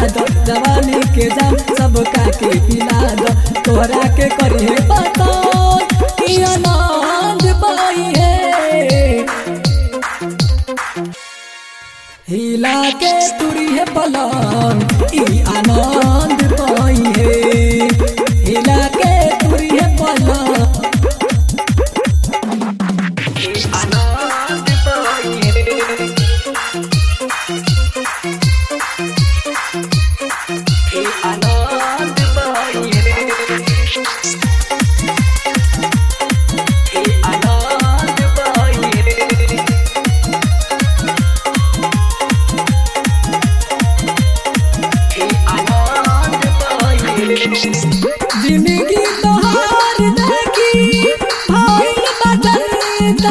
दो जवानी के जाम सब का के पिला दो तोहरा के करिए पता कि आनंद पाई है हिला के तुरी है पलंग ई आनंद पाई है हिला के तुरी है पलंग ई आनंद पाई है ई आनंद पाई है ई आनंद पाई है जिंदगी तोहार देखी भाई बदलता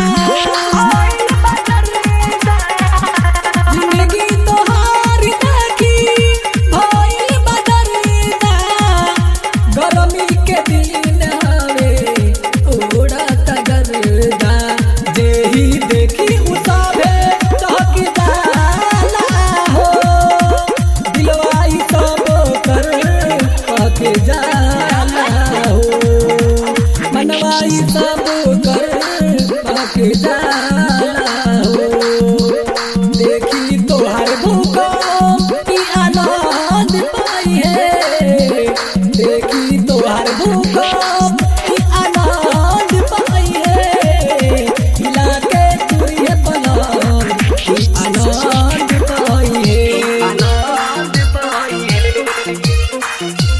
जिंदगी तोहार देखी भाई बदलता गरमी के दिन हवे उड़त गरदा जेही देखी उसावे चहक जाला हो दिलवाई सब कर पक जाला हो मनवाई सब कर पक जाला हो देखी तोहर भूकंप की आनंद पाई है देखी तोहर भूकंप की आनंद पाई है हिला के तुरिये पलंग की आनंद पाई है आनंद पाई है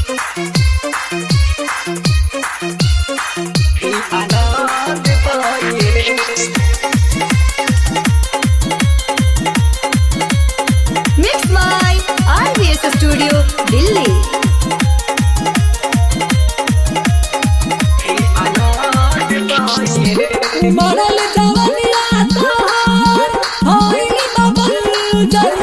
आनंद पाई है Mix by RVS Studio, Delhi. मरल जवनिया तोहार होई बबल जर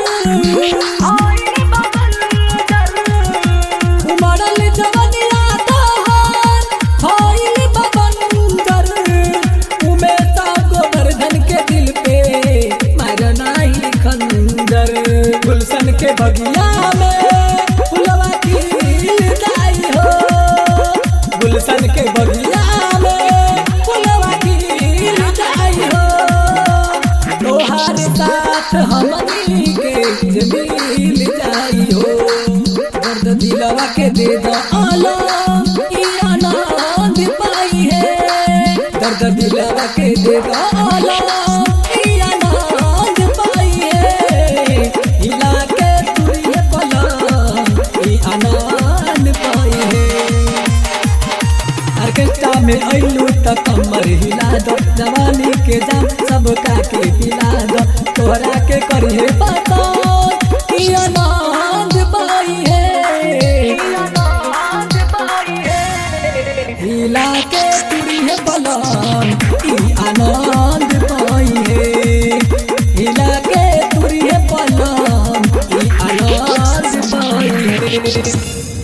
मरल जवनिया तोहार होई बबल जर उमे ता गोवर्धन के दिल पे मारना ही खंजर गुलशन के बगिया में फुलवा खिल जाई हो गुलशन के बगिया में फुलवा खिल जाई हो तोहार साथ हमनी के जे मिल जाई हो दर्द दिलवा के दे दो आलम ई आनंद पाई है दर्द दिलवा के दे दो आलम ई आनंद पाई है हिला के तुरिये पलंग ई आनंद पाई है ऑर्केस्ट्रा में अइलू त कमर हिला दो जवानी के जाम सब का के पिला दो तोहरा के करिए पता कि आनंद पाई है हिला के तुरिए पलंग ई आनंद पाई है हिला के तुरिए पलंग ई आनंद पाई है